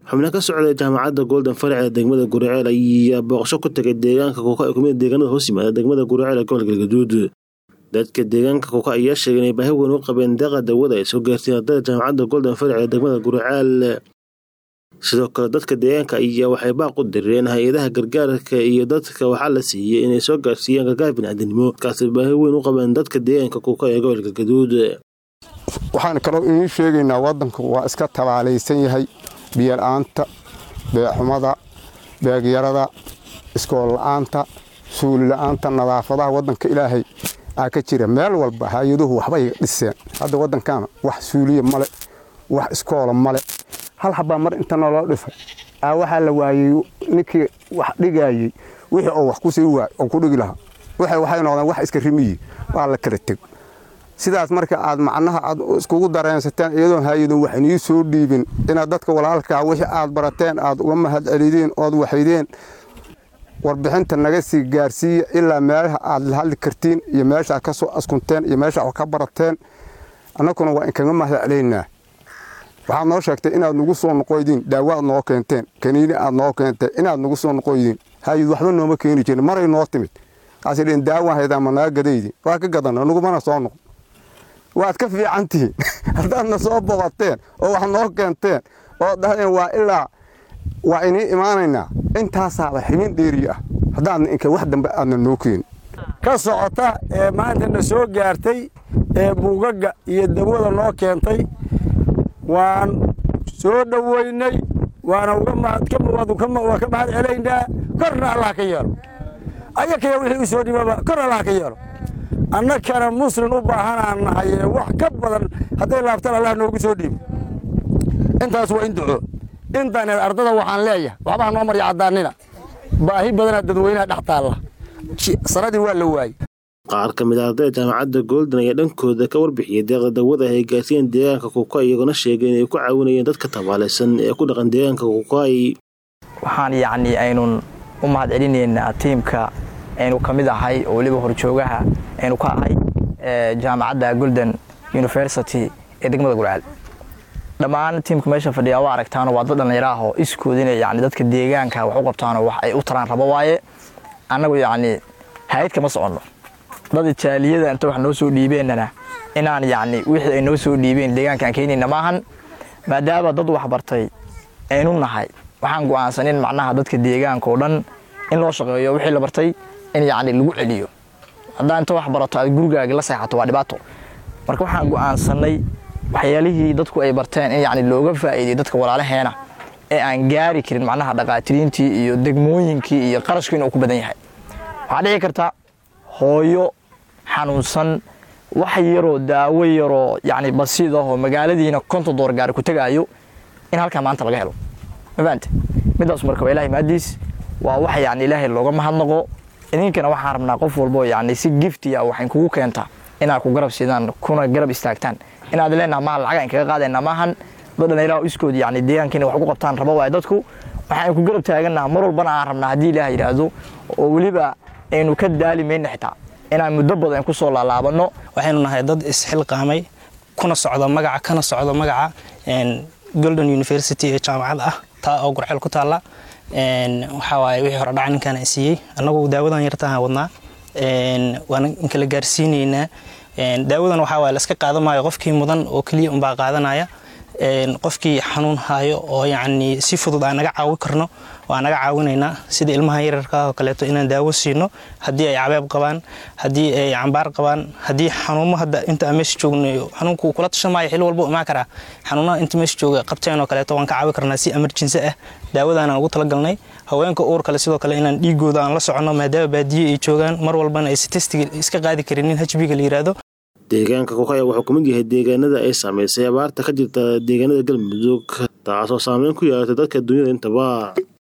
xubno ka socday jaamacadda golden farac ee degmada guriceel ayaa booqasho ku tagay deegaanka kuuka ee kumida deegaanada hoos yimaada degmada guriceel ee gobolka galgaduud dadka deegaanka kuuka ayaa sheegay inay baahi weyn u qabeen deeqa dawada ay soo gaartay ardayda jaamacadda golden farac ee degmada guriceel sidoo kale dadka deegaanka ayaa waxay baaq u direen hay-adaha gargaarka iyo dadka waxaa la siiyey inay soo gaarsiiyaan gargaar biniaadamnimo markaasi baahi weyn u qabeen dadka deegaanka kuuka ee gobolka galgaduud waxaan kaloo idiin sheegaynaa waddanku waa iska tabaalaysan yahay biyola-aanta beexumada beegyarada iskool la-aanta suuli la-aanta nadaafadaha waddanka ilaahay aa ka jira meel walba hay-aduhu waxbay dhiseen hadda waddankaana wax suuliya male wax iskoola male hal habaa mar inta naloo dhifay aa waxaa la waayey ninkii wax dhigayey wixii oo wax kusii waay oo ku dhigi lahaa waxay noqdeen wax iska rimiyi waa la kala teg sidaas marka aad macnaha aad iskugu dareensateen iyadoon hay-adun wax inii soo dhiibin inaad dadka walaalkaa wixii aad barateen aad uga mahad celideen ood waxaydeen warbixinta naga sii gaarsiiya ilaa meelaha aad la hadli kartiin iyo meesha aad ka soo askunteen iyo meesha wax ka barateen annaguna waa inkaga mahad celaynaa waxaad noo sheegtay inaad nagu soo noqoydiin daawo aad noo keenteen kaniini aad noo keenteen inaad nagu soo noqoydiin hay-ad waxba nooma keeni jirin maray noo timid kaasi dheen daawaan haydaa ma naga gadaydi waa ka gadana nagumana soo noqon waad ka fiican tihiin haddaadna soo boqoteen oo wax noo keenteen oo dhahdeen waa ilaa waa inii imaanaynaa intaasaaba xibin dheeri ah haddaadna inka wax dambe aadna noo keeni ka socota ee maantana soo gaartay ee buugaga iyo dawada noo keentay waan soo dhoweynay waana ka mahad celaynaa korna allah ka yeelo ayakaya wixii u soo dhibaba kor allah ka yeelo annakana muslin u baahanaan nahaye wax ka badan hadday laabtaan allah noogu soo dhiibo intaas waa in duco intaneed ardada waxaan leeyahay waxbaha noo marya caddaanina baahi badanaa dadweynaha dhex taalla sanadii waa la waayey qaar ka mid a ardayda jaamacadda golden ayaa dhankooda ka warbixiyey deeqa dawada ay gaarsiiyeen deegaanka kuuka iyagoona sheegay inay ku caawinayeen dadka tabaalaysan ee ku dhaqan deegaanka kuukaay waxaan yacnii aynun u mahad celinaynaa tiimka aynu ka mid ahay oo weliba horjoogaha aynu ka ahay jaamacadda golden university ee degmada gurcaal dhammaan tiimka meesha fadhiyaa waa aragtaano waa dad dhallinyaraahoo iskoodina yani dadka deegaanka wax u qabtaanoo wax ay u taraan rabo waaye annagu yacnii hay-ad kama soconno dad jaaliyada inta wax noo soo dhiibeennana inaan yacni wixii ay noo soo dhiibeen deegaankaan keenayna maahan maadaama dad waxbartay aynu nahay waxaan go'aansanin macnaha dadka deegaanka oo dhan in loo shaqeeyo wixii la bartay in yacni lagu celiyo haddaa inta wax barato aad gurigaagi la seexato waa dhibaato marka waxaan go'aansannay waxyaalihii dadku ay barteen in yacni looga faa'iidiyo dadka walaalaheena ee aan gaari karin macnaha dhaqaatiriintii iyo degmooyinkii iyo qarashku inuu ku badan yahay waxaa dhici karta hooyo xanuunsan wax yaroo daawo yaroo yacni basiid ah oo magaaladiina konton door gaari ku tegaayo in halkaa maanta laga helo ma fahamte midaas marka waa ilahay maadiis waa wax yacni ilaahay looga mahadnaqo idinkana waxaan rabnaa qof walbo yacni si gifti ah waxayn kugu keentaa inaad ku garab sidaan kuna garab istaagtaan inaad leenaha maha lacaga in kaga qaadayna maahan dad dhallinyaraha iskood yacni deegaankiina wax ku qabtaan rabo waaye dadku waxaan ku garab taagannaha mar walbana aan rabnaa haddii ilaah yidhaahdo oo weliba aynu ka daali mayna xitaa inaan muddo badan ku soo laalaabanno waxaynu nahay dad isxilqaamay kuna socda magaca kana socda magaca golden university ee jaamacad ah taa oo gurceel ku taalla waxaa waaye wixii hore dhaca ninkaan siiyey annagu daawadan yartaan wadnaa waana inkala gaarsiinaynaa daawadan waxaa waaye laska qaadan maayo qofkii mudan oo keliya unbaa qaadanaya qofkii xanuun haayo oo yacni si fudud aan naga caawi karno waa naga caawinaynaa sida ilmaha yararka oo kaleeto inaan daawo siino haddii ay cabeeb qabaan haddii ay cambaar qabaan haddii xanuumo hadda inta aan meesha joogno xanuunku kula tashan maayo xilli walba imaan karaa xanuunaha inta meesha jooga qabteen oo kaleeto waan ka caawi karnaa si emergency ah daawadaanaan ugu talagalnay haweenka uur kale sidoo kale inaan dhiigooda aan la soconno maadaama baadiye ay joogaan mar walbana aysa testiga iska qaadi karinin hbiga la yiraahdo deegaanka kuukaya wuxuu ka mid yahay deegaanada ay saamaysay abaarta ka jirta deegaanada galmudug taasoo saameyn ku yeelatay dadka dunyada intaba